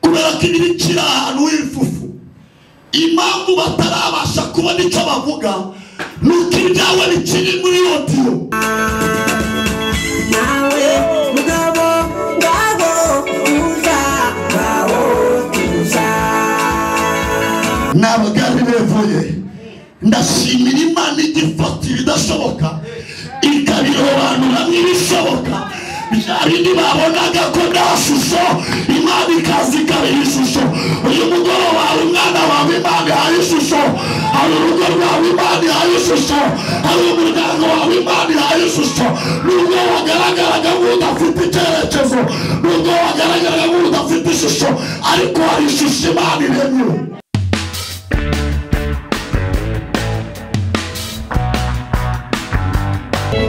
kubera ko ibi bikiri ahantu h'ifufu impamvu batarabasha kubona icyo bavuga ni uko ibyawe bikiri muri rodiyo nawe mugabo ngabo tuza ngaho tuza ntabwo ari bevuye ndashimira imana igifata ibidashoboka ikabirobanuramo ibishoboka byari ntibabonaga ko nta shusho imana ikaza ikabiha ishusho uyu mugoroba hari umwana wawe imana ihaye ishusho hari urugo rwawe imana ihaye ishusho hari umuryango wawe imana ihaye ishusho nubwo wagaragaraga nk'udafite icyerekezo nubwo wagaragaraga nk'udafite ishusho ariko hari ishusho imana iremye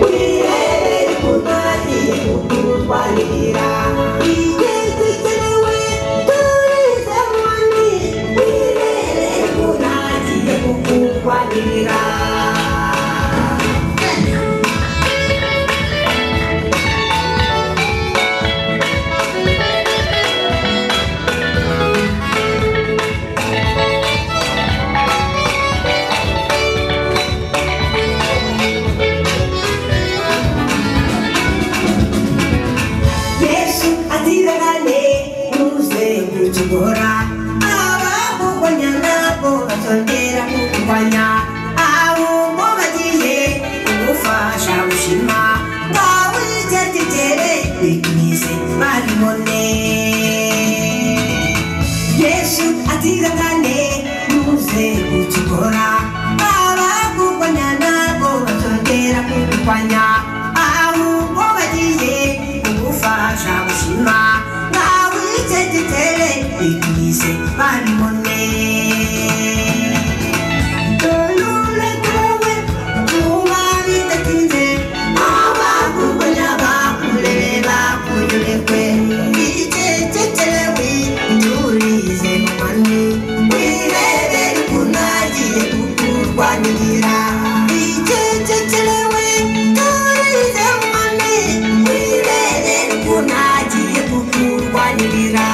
wibereye kurwanya kutwarira igihe dukenewe turize mwami wibereye kurangiye kukutwarira yesu atiragane n'umuzenguruko uhora abakurwanya ntabwo batongera kukurwanya ahubwo bagiye kugufasha gushima wawe icyaryitere bigwize babibone yesu atiragane n'umuzenguruko uhora abakurwanya ntabwo batongera kukurwanya ahubwo bagiye kugufasha gushima ntawe icyegitere igize babibone Dorure kuwe, kuba bidatinze, abakurwanya bakurere, bakuyoberwe. Icecekerewe, nturize mu mani, wirebere ukuntu agiye kukurwanirira. Icecekerewe, nturize mu mani, wirebere ukuntu agiye kukurwanirira.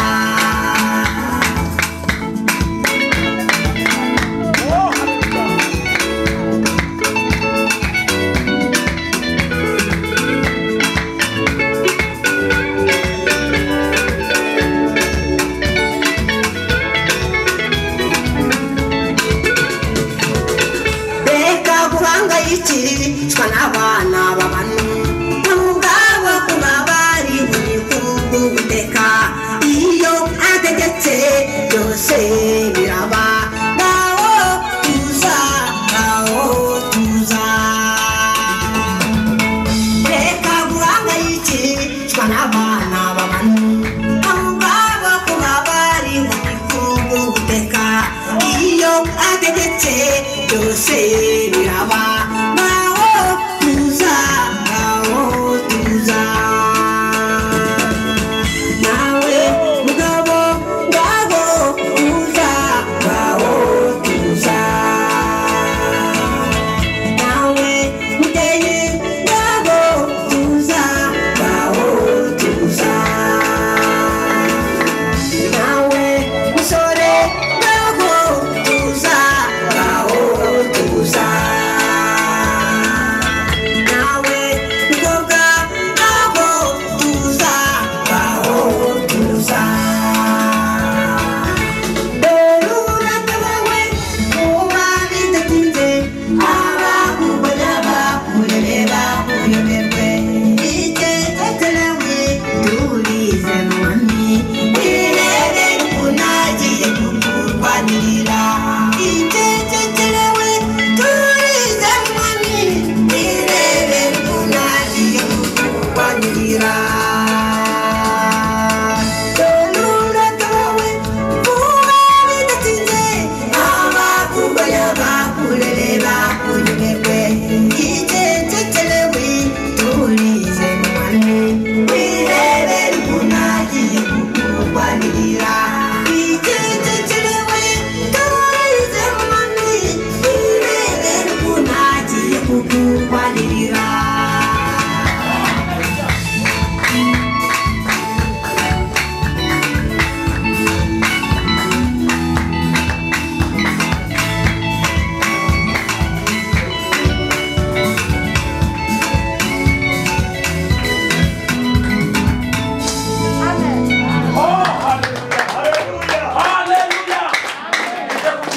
Kukurwanirira reka guhangayikishwa n'abana b'abantu ubwabo kuba bari mu gihugu guteka iyo ategetse byose biraba ngaho tuza ngaho tuza reka guhangayikishwa n'abana b'abantu ubwabo kuba bari mu gihugu guteka iyo ategetse byose biraba ngaho tuza ngaho tuza nawe mugabo ngaho tuza ngaho tuza nawe muteye ngaho tuza ngaho tuza nawe musore ngaho tuza ngaho tuza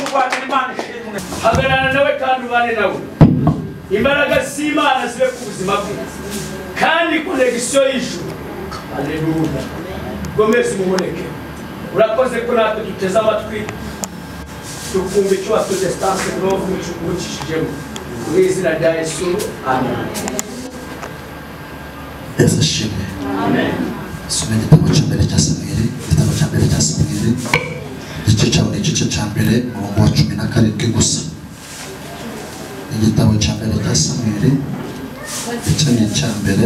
guhatana imana ishimwe hagarara nawe kandi ubane nawe imbaraga z'imana zibe ku buzima bwe kandi konegisiyo y'ijuru aleluya gomeza umuboneke urakoze ko natwe duteze amatwi tukumva icyo watudesitanse novu ucishijemo mu izina rya yesu amen yesu ashimwe soma igitabo cya mbere cya samweli igitabo cya mbere cya samweli igice cya buri gice cya mbere umurongo wa cumi na karindwi gusa igitabo cya mbere cya samweli icyo ni icya mbere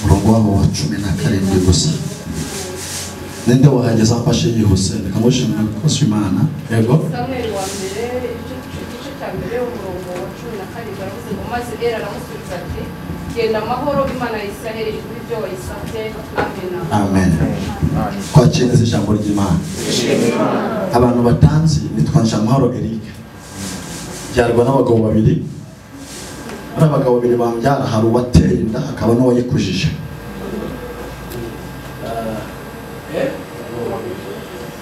umurongo wabo wa cumi na karindwi gusa ninde wahageze afashe yihuse reka ngushimwe rwose imana yego samweli wa mbere igice igice cya mbere umurongo wa cumi na karindwi aravuze ngo maze era aramusubiza ati genda amahoro imana ya isiraheli iguhe ibyo wayisabye amena amen twakire neza ijambo ry'imana abantu batanzi ni twanshamahoro eric byarwa n'abagabo babiri ari abagabo babiri bambyara hari uwateye inda hakaba n'uwayikujije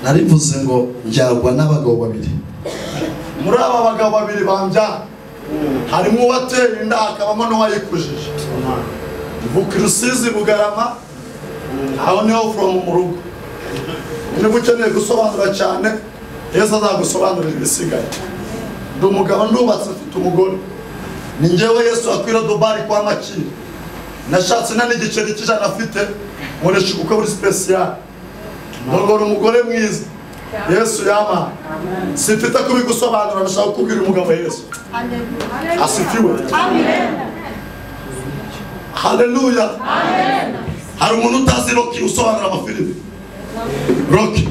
narivuze ngo mbyarwa n'abagabo babiri muri aba bagabo babiri bambyara harimo uwateye inda hakabamo n'uwayikujije buka rusizi bugarama aho niho from mu rugo niba ukeneye gusobanura cyane yesu azagusobanurira ibisigaye ndi umugabo ndubatse mfite umugore ni ngewe yesu akwira dubari kwa makiri nashatse nta n'igiceri cy'ijana afite nkoresha ubukwe buri sipesiyare ndongora umugore mwiza yesu yama simfite kubigusobanura ndashaka kukubwira umugabo yesu asifiwe haleluya hari umuntu utazi roki usobanura amafilime roki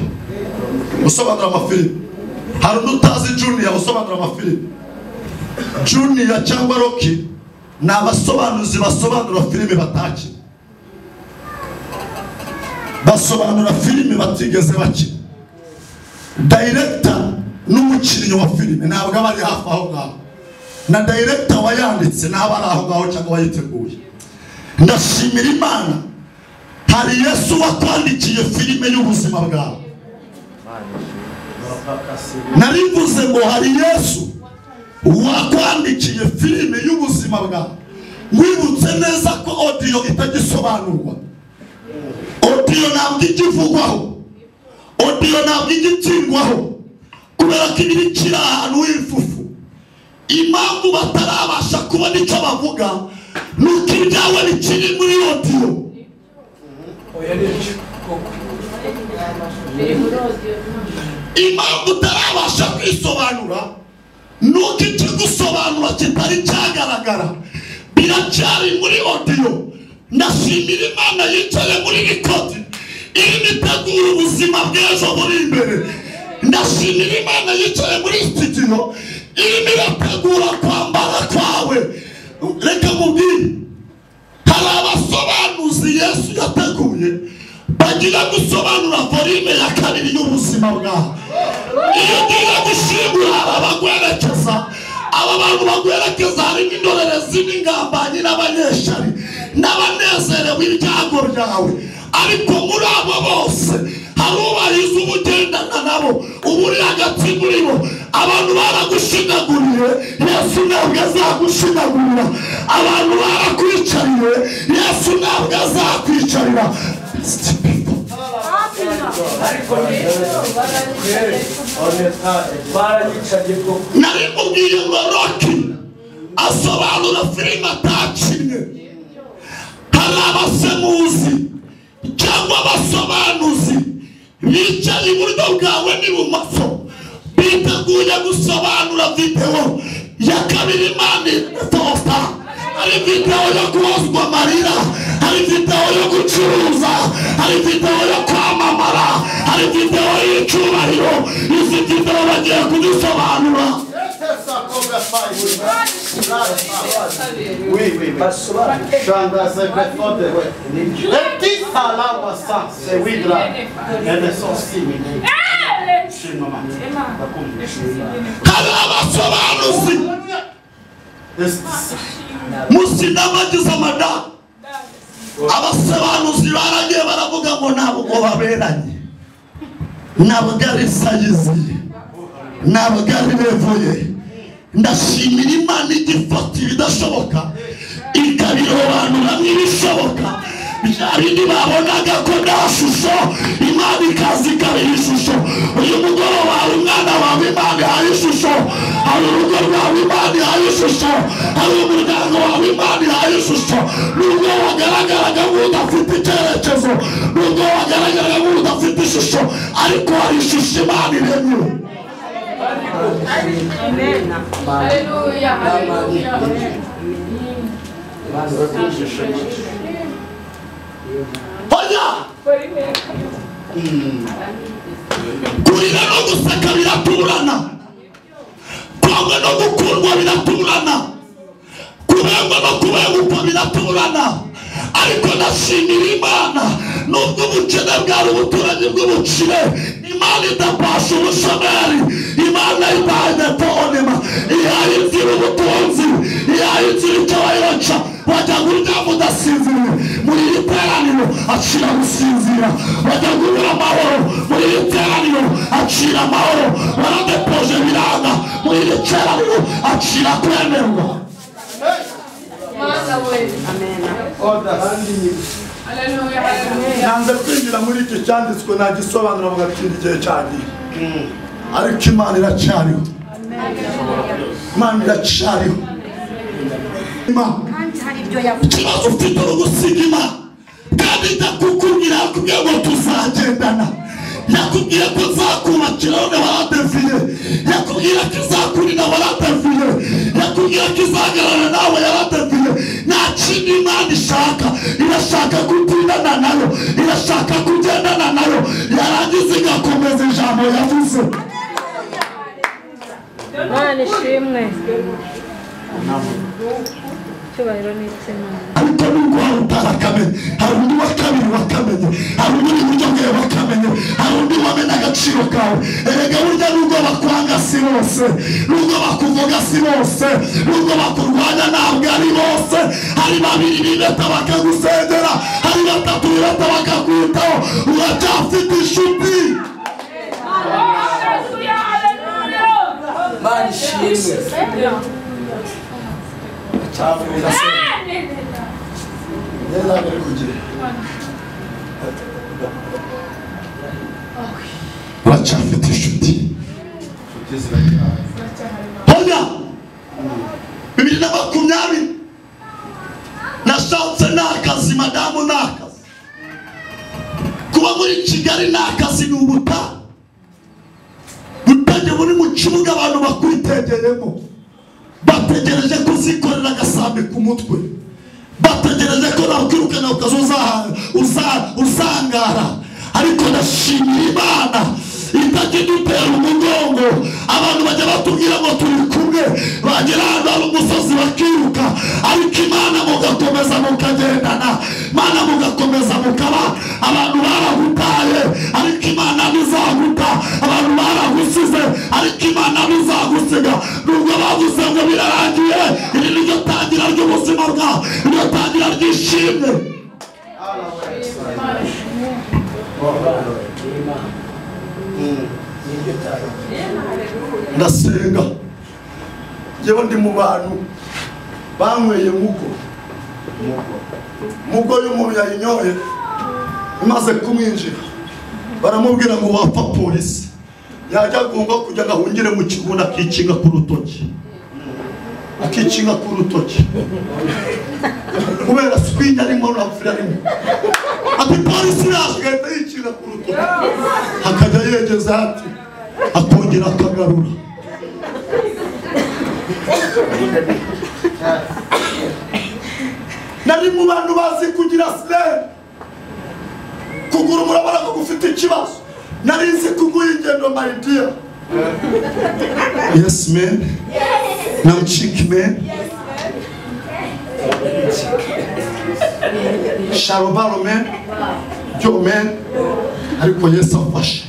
usobanura amafilime hari undi utazi juniya usobanura amafilime juniya cyangwa roki ni abasobanuzi basobanura filime batakina basobanura filime batigeze bakina dayirekita n'umukinnyi wa filime ntabwo aba ari hafi aho ngaho na dayirekita wayanditse ntaba ari aho ngaho cyangwa wayiteguye ndashimira imana hari yesu wakwandikiye filime y'ubuzima bwawe narivuze ngo hari yesu wakwandikiye filime y'ubuzima bwawe wibutse neza ko odiyo itagisobanurwa odiyo ntabwo igivugwaho odiyo ntabwo igitsindwaho kubera ko iba ikiri ahantu h'ifufu impamvu batarabasha kubona icyo bavuga ni uko ibyawe bikiri muri odiyo oya ni byo koko biri muri odiyo impamvu utarabasha kwisobanura ni uko ikigusobanura kitari cyagaragara biracyari muri odiyo ndashimira imana yicaye muri nikoti irimo itegura ubuzima bw'ejo buri imbere ndashimira imana yicaye muri sitidiyo irimo irategura kwambara kwawe reka mubwire hari abasobanuzi yesu yateguye bagira gusobanura volume ya kabiri y'ubuzima bwawe iyo ugiye gushyingura aba bagwerekeza aba bantu bagwerekeza harimo indorerezi n'ingambanyi n'abanyeshari n'abanezerewe ibyago byawe ariko muri abo bose hari ubariza uba ugendana nabo uba uri hagati muri bo abantu baragushinyaguriye yesu ntabwo azagushinyagurira abantu barakwicariye yesu ntabwo azakwicarira ariko ni baragicaye koko nari mubwiye ngo roki asobanura filime atakinnye hari abasemuzi cyangwa abasobanuzi bicaye iburyo bwawe n'ibumoso biteguye gusobanura videwo ya kabiri imana itosa hari videwo yo kubazwa amarira hari videwo yo gucuruza hari videwo yo kwamamara hari videwo y'icyubahiro izi videwo bagiye kuzisobanura kabiri Oui, oui, oui. basobanura Chandra, c'est before the word. Les petits salades au sang, c'est oui, là. Elles sont si mignonnes. Chez maman. Pas comme les chez maman. hari abasobanuzi Est- musinabagize amadamu abasobanuzi baragiye baravuga ngo ntabwo baberanye ntabwo ari sayizi ntabagari bevuye ndashimira imana igifatira ibidashoboka ikabirobanuramo ibishoboka bya bindi babonaga ko nta shusho imana ikaza ikabiha ishusho uyu mugoroba hari umwana wawe imana ihaye ishusho hari urugo rwawe imana ihaye ishusho hari umuryango wawe imana ihaye ishusho nubwo wagaragaraga nk'udafite icyerekezo nubwo wagaragaraga nk'udafite ishusho ariko hari ishusho imana iremye Haleluya, haleluya. oya kurira no guseka biratuburana kwangwa no gukundwa biratuburana kubengwa no kubengukwa biratuburana ariko ndashimira imana nubwo ubukene bwari ubuturage bw'ubukire imana idapasha ubushomeri imana ibaye tonema ihaye inzira ubutunzi ihaye inzira icyo bayoca wajya kuryama udasinziriye muri iri teraniro acira gusinzira wajya kubura amahoro muri iri teraniro acira amahoro waradepoje biranga muri iri teraniro acira kwemerwa Mana we. Haleluya, haleluya. nanze kwinjira muri iki cyanditswe nagisobanura mu gatinda igihe cyagiye ariko imana iracyariho imana iracyariho Imana. ikibazo ufite urugusima kandi ndakukubwira yakubwiye ngo tuzagendana yakubwiye ko nzakubakira none waradeviye yakubwira ko izakurira waradeviye yakubwira ko izahagarara nawe yaradeviye nta kindi imana ishaka irashaka gutindana nayo irashaka kugendana nayo yarangiza igakomeza ijambo yavuze Mana ishimwe icyubahiro n'itsina ariko nubwo hari utaramenye hari undi wa kabiri wakamenye hari undi uri buryo bwawe wakamenye hari undi wamenya agaciro kawe erega burya nubwo bakwanga si bose nubwo bakuvuga si bose nubwo bakurwanya ntabwo ari bose hari babiri bibeta bakagusengera hari batatu bibeta bakakwitaho uracyafite inshuti Haleluya, haleluya. Mana ishimwe cyavuga se yari ari kugira uracyafite inshuti inshuti ziracyari hoya bibiri na makumyabiri nashatse ni akazi madamu ni akazi kuba muri kigali ni akazi ni ubutaha butajya muri mu kibuga abantu bakwitegeyemo bategereje ko uzikorera agasambi ku mutwe bategereje ko nakwirukana ukaza uzaha- uza- uzangara ariko ndashimira imana itajya idutera umugongo abantu bajya batubwira ngo turi kumwe bagera ahantu hari umusozi bakiruka ariko imana mugakomeza mukagendana imana mugakomeza mukaba abantu baragutaye ariko imana ntizaguta abantu baragusize ariko imana ntizagusiga nubwo bavuze ngo birarangiye iri ni ryo tangira ry'ubuzima bwawe iryo tangira ry'ishimwe ndasenga yewe ndi mu bantu banyweye mugo mugo y'umuntu yayinyoye imaze kumwinjira baramubwira ngo wapfa polisi yajya agomba kujya agahungire mu kigunda akikinga ku rutoki akikinga ku rutoki kubera swingi arimo na furi arimo ati polisi yaje igahita yikinga ku rutoki akajya yegeza ati akongera akagarura nari mu bantu bazi kugira sirene kugura umurabona ko gufite ikibazo nari nzi kuguha ingendo maridiya yesi meni na muciki meni sharobaro meni byo meni ariko yesu afashe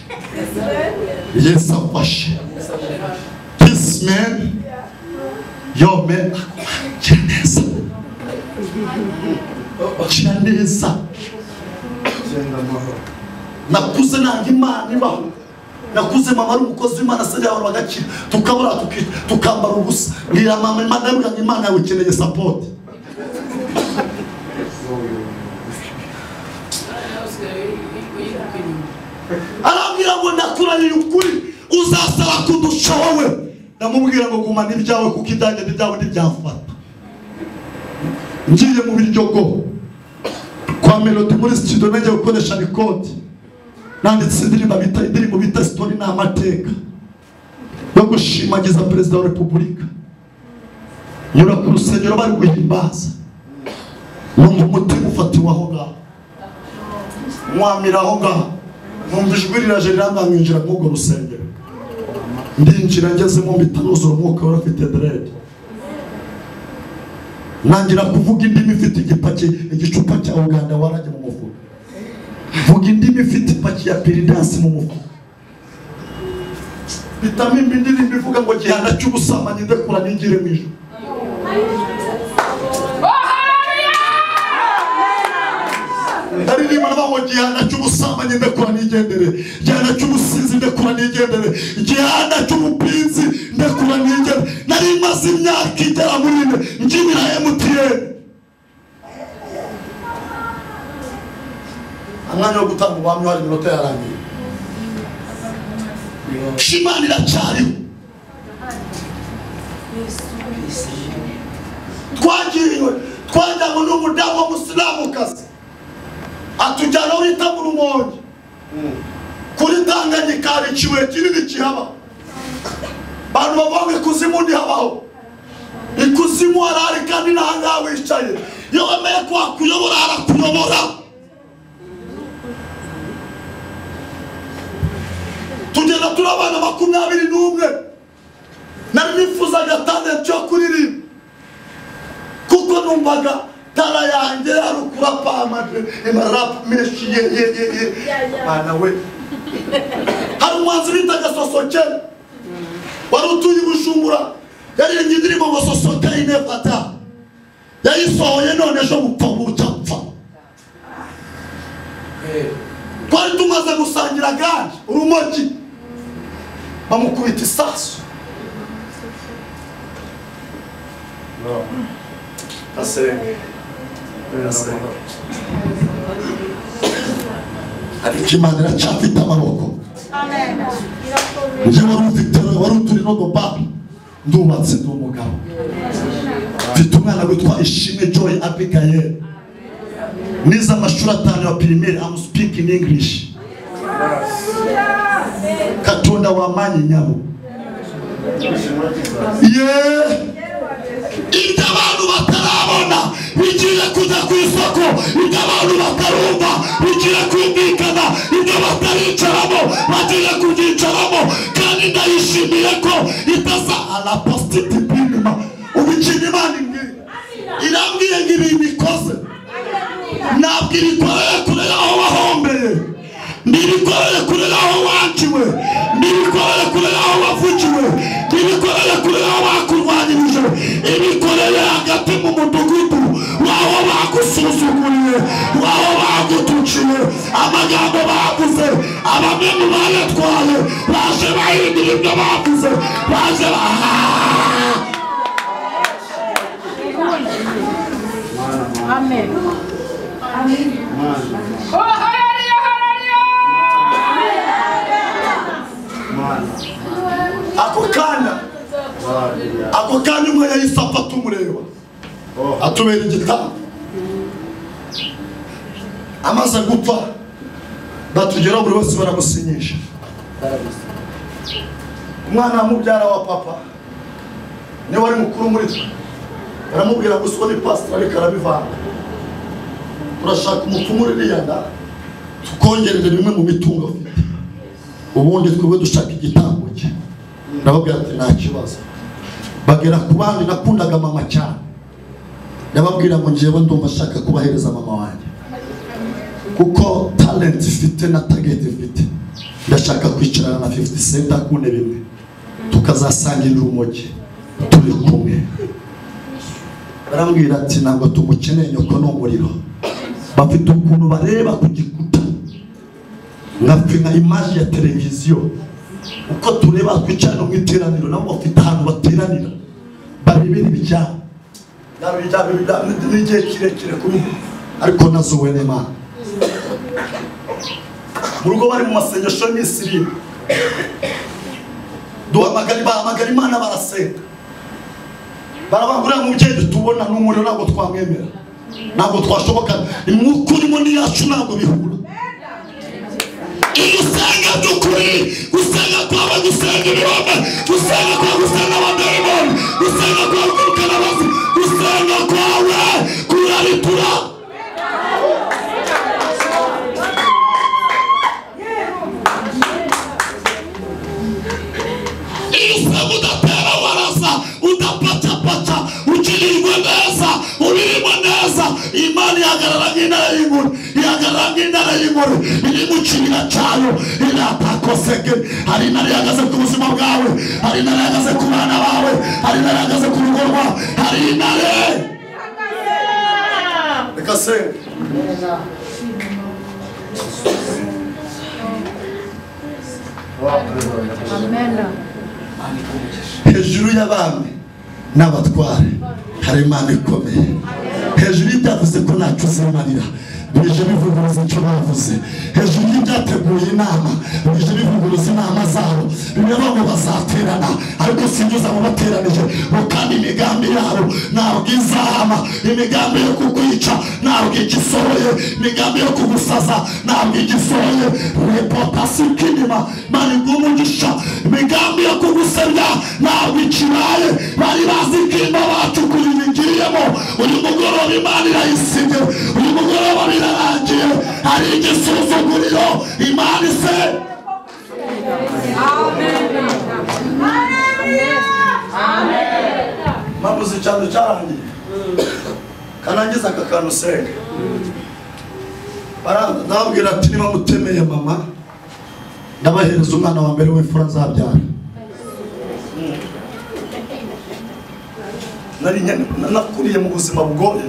yesu afashe disi meni yo meni akira neza akira neza genda amahoro nakuze nanga imana ibaho nakuze mama ari umukozi w'imana asigaye abantu bagakira tukabura tuki- tukambara ubusa mbwira mama imana yambwira ngo imana yawe ikeneye sapoti arambwira ngo ndakuranira ukuri uzasaba kudusha wowe ndamubwira ngo gumana ibyawe kuko ibyanjye n'ibyawe ntibyafata ngiye mu biryogo kwa melodi muri studio najya gukoresha record nanditse indirimbo bita indirimbo bita story ni amateka yo gushimagiza perezida wa repubulika nyura ku rusengero bari guhimbaza numva umutima ufatiwe aho ngaho mwamira aho ngaho numva ijwi riraje rirambwira mwinjira muri urwo rusengero ndinjira ngezemo mpita nuzura umwuka wari ufite derede ntangira kuvuga indimi ifite igipaki igicupa cya uganda warajya mu mufuka vuga indimi ifite ipaki ya piridansi mu mufuka bitamo imbi indirimbo ivuga ngo gihana cy'ubusambanyi ndekura ningire mu ijoro aririmba nabaho igihanda cy'ubusambanyi ndekura nigendere igihanda cy'ubusinzi ndekura nigendere igihanda cy'ubupinzi ndekura nigendere nari maze imyaka igera muri ine nkinira emutiyeni umwanya wo gutanga ubuhamya hari iminota yarangiye shimani iracyariho twagiriwe twajyanywe n'umudamu w'umusilamukazi atujyana aho bita mu rumonge kuri tanganyika hari ikibuye kinini kihaba abantu bavuga ngo ikuzimu ntihabaho ikuzimu harahari kandi n'ahangaha wicaye iyo wemeye ko wakuyobora harakuyobora tugenda turi abana makumyabiri n'umwe nari nifuzaga tandatu yo kuririmba kuko numvaga tara yanjye yarukura pamade amarap menshi ye ye ye ye mana we hari umwanzi bitaga sosokera wari utuye i bujumbura yaririmbye indirimbo ngo sosokera inefata yayisohoye none ejo gupfa bucapfa twari tumaze gusangira ganje urumogi bamukubita isasu asenge asenge ariko imana iracyafite amaboko njye wari ufite wari uturi no gobara ndubatse ndi umugabo mfite umwana witwa ishimwe joy abigaye nize amashuri atanu ya pirimeri amu sipiki ini ingirishi katonda wamanyi nyabo yeee ibyo abantu batarabona bigiye kujya ku isoko ibyo abantu batarumva bigiye kumvikana ibyo bataricaramo bagiye kubyicaramo kandi ndayishimiye ko itaza araposititi pinima ubu ikintu imana imbwira irambwiye ngo ibintu ikoze ntabwo ibikorere kure aho wahombeye ntibikorere kure aho waciwe ntibikorere kure aho wavugiwe ntibikorere kure aho bakurwanyirije ibikorere hagati mu mudugudu waho bagusuzuguriye waho bagutuciye amagambo bavuze abamemu bayatwaye baje bahindura ibyo bavuze baje bahaha ako kanya ako kanya umwe yahise apfa tumureba atubera igitabo amaze gupfa batugeraho buri wese baramusinyisha umwana wa mubyara wa papa niwe wari mukuru muri twe baramubwira ngo usibone pasiteri ariko arabivanga turashaka umupfumu uriya nda tukongerere bimwe mu mitungo afite ubundi twebwe dushaka igitambo cye ndababwira ati nta kibazo bagera ku bandi nakundaga mama cyane ndababwira ngo njyewe ndumva ashaka kubahereza mama wanjye kuko talent ifite na target ifite ndashaka kwicarana na 50 cent ku ntebe imwe tukazasangirira urumogi turi kumwe barambwira ati ntabwo tumukeneye nyoko ni umuriro bafite ukuntu bareba ku gikuta nkafina imaji ya televiziyo uko tureba twicara no mu iteraniro nabo bafite ahantu bateranira barebera ibijyanye Yaba ibijyanye n'ibijyanye n'igihe kirekire kuri ubu. ariko nazuwe n'imana mu rugo bari mu masengesho y'iminsi irindwi duhamagara bahamagara imana barasenga barabangurira mu byeyi tubona ni umuriro ntabwo twamwemera ntabwo twashoboka umwuka urimo n'iyacu ntabwo bihura iyo usanga by'ukuri usanga kwaba gusanga ibirombe usanga kwa gusanga abadayimoni usanga kwa kwirukana abazi usanga kwawe kuraritura iyo usanga udatera waraza udapacapaca ukinirwa neza uririmo neza imana ihagarara nk'intare y'inkuru ihagarara nk'intare y'inkuru iri mu kibina cyayo iratakoseke hari intare ihagaze ku buzima bwawe hari intare ihagaze ku bana bawe hari intare ihagaze ku rugo rwawe hari intare reka senga amena hejuru y'abami n'abatware hari imana ikomeye hejuru y'ibyavuze ko ntacyo uzimarira bije bivuguruza icyo bavuze hejuru y'ibyateguye inama bije bivuguruza inama zabo bimwe bamwe bazaterana ariko sinjye abo bateranije bo kandi imigambi yabo ntabwo izahama imigambi yo kukwica ntabwo igisohoye imigambi yo kugusaza ntabwo igisohoye repotasi kinima mani umugisha imigambi yo kugusebya ntabwo ikibaye bari bazi ko imba bacukura ibigiyemo uyu mugoroba imana irayisibye uyu mugoroba birarangiye hari igisuzuguriro imana ise mpabuze icyaro cyarangiye kanangiza aka kantu senga nababwira ati niba mutemeye mama ndabahereza umwana wa mbere w'imfura azabyara nari nyene- na- nakuriye mu buzima bugoye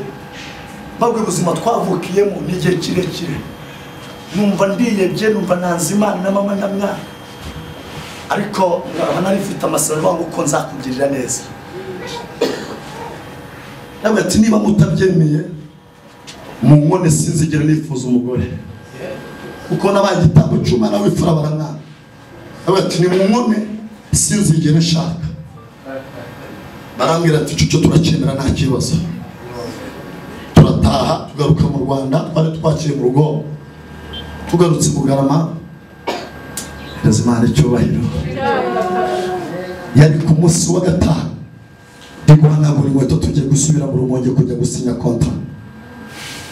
babwo ubuzima twavukiyemo ni igihe kirekire numva ndiyebye numva nanze imana na mama na mwana ariko nkaba nari mfite amasezerano uko nzakugirira neza ndavuga ati niba mutabyemeye mu nkone sinzigera nifuza umugore kuko nabaye igitambo cy'umwana w'imfura baramwana ndavuga ati ni mu nkone sinzigera nshaka barambwira ati icyo cyo turacyemera nta kibazo turataha tugaruka mu rwanda twari twakiye mu rugo tugarutse bugarama hereza imana icyubahiro yari ku munsi wa gatanu ndiguhanagura inkweto tugiye gusubira mu rumonge kujya gusinya kontra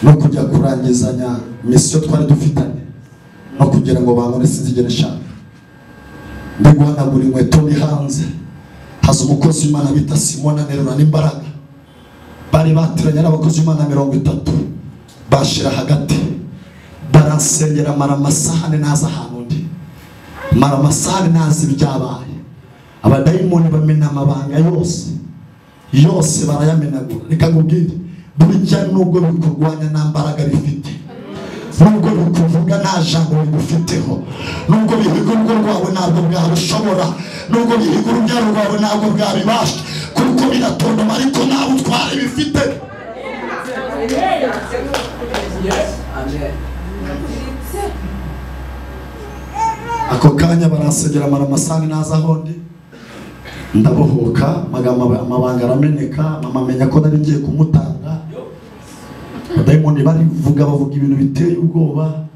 no kujya kurangizanya misiyo twari dufitanye no kugira ngo bangone sinzigere nshaka ndiguhanagura inkweto ndi hanze haza umukozi w'imana bita simona nterura n'imbaraga bari bateranye n'abakozi b'imana mirongo itatu bashira hagati baransengera mara amasahane ntazi ahantu undi mara amasahane ntazi ibyabaye abadayimoni bamena amabanga yose yose barayamenagura reka nkubwire burya nubwo bikurwanya nta mbaraga bifite nubwo bikuvuga nta jambo bigufiteho nubwo bihiga urugo rwawe ntabwo bwarushobora nubwo bihiga urubyaro rwawe ntabwo bwabibasha kuko biratontoma ariko nta butware bifite ako kanya baransegera amara amasaha ntazi aho ndi ndabohoka amagambo aba- amabanga arameneka mama amenya ko nari ngiye kumutanga abadayimoni barivuga bavuga ibintu biteye ubwoba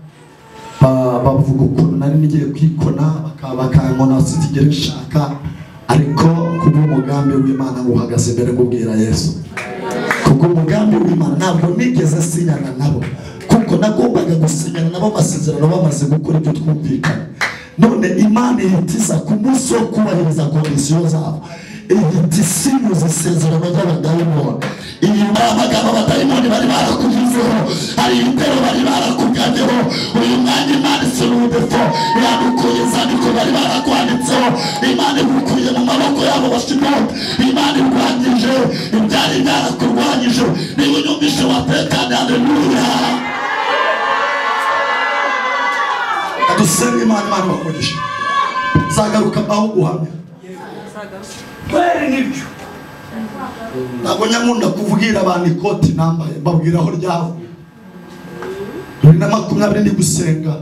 ba- bavuga ukuntu nari nigiye kwikona baka- bakankona sinzigere nshaka ariko kubw'umugambi w'imana ngo uhagaze imbere ngubwira yesu kubwo umugambi w'imana ntabwo nigeze sinyana nabo kuko nagombaga gusinyana nabo amasezerano bamaze gukora ibyo twumvikana none imana ihitiza ku munsi wo kubahiriza kondisiyo zabo ihita isinyuza isezerano ry'abadayimoni iyi ni amagambo abadayimoni bari barakuvuzeho hari ibitero bari barakugabyeho uyu mwanya imana isura ubudefo yadukuye inzandiko bari barakwanditseho imana igukuye mu maboko yabo bashimoni imana irwanyije ibyari byarakurwanyije niba unyumvise watekane haleluya dusenge imana imana bakoresha nzagaruka aho guhamya kweri nibyo ntabwo nyamunda kuvugira abantu ikoti nambaye mbabwira aho ryavuye bibiri na makumyabiri ndi gusenga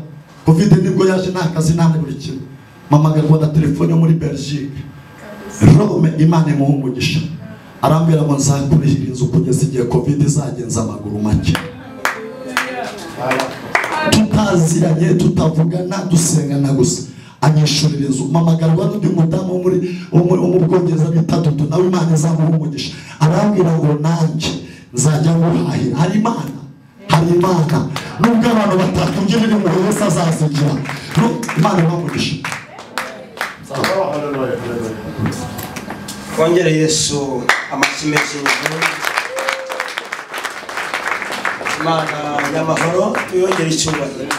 covid nibwo yaje nta kazi nta na buri kimwe mpamagarwa na telefone yo muri belgique rome imana imuha umugisha arambwira ngo nzakurihira inzu kugeza igihe covid izagenza amaguru make tutaziranye tutavugana dusengana gusa anyishurira inzu mpamagarwa n'undi mudamu wo muri wo muri- wo mu bwongereza bita dudu nawe imana izamuha umugisha arambwira ngo nanjye nzajya nguhahira hari imana hari imana nubwo abantu batakubwira ibintu buri wese azazigira Nu- imana ibamugisha twongere yesu amashyi menshi hejuru imana y'amahoro tuyongere icyubahiro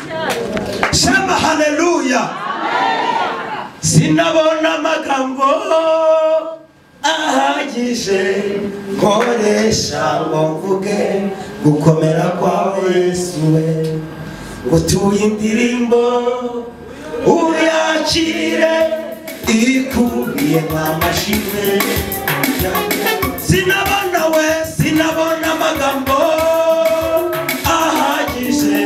shama haleluya sinabona amagambo ahagije nkoresha ngo mvuge gukomera kwawe yesu we utuye indirimbo uyakire ikubiye nta mashine sinabona we sinabona amagambo ahagije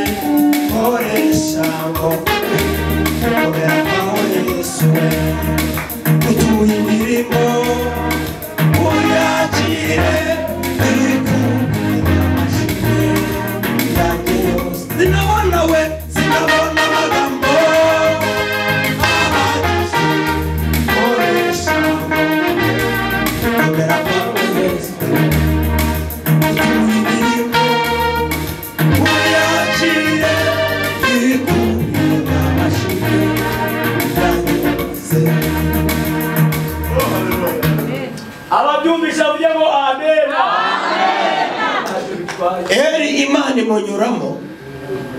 nkoresha ngo gukomera kwawe yesu we utuye indirimbo uyakire ikubiye nta mashine Sinabona we, sinabona amagambo ahagije, nkoresha amabwira kwawe Yesu. Indirimbo uyakire, ikubire amashyi yanjye yose. ababyumvisha bavuge ngo amena eri imana imunyuramo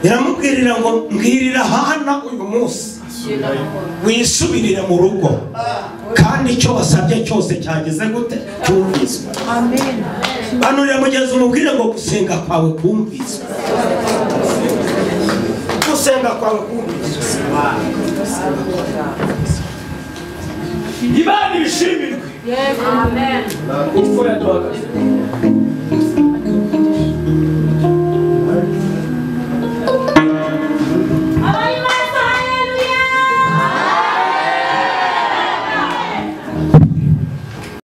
iramubwirira ngo mbwirira hana uyu munsi wisubirire mu rugo kandi icyo wasabye cyose cyageze gute cyumviswe hano uramugeza umubwire ngo gusenga kwawe kumviswe gusenga kwawe kumviswe imana ibishimirwe yego kuko yaduhagaze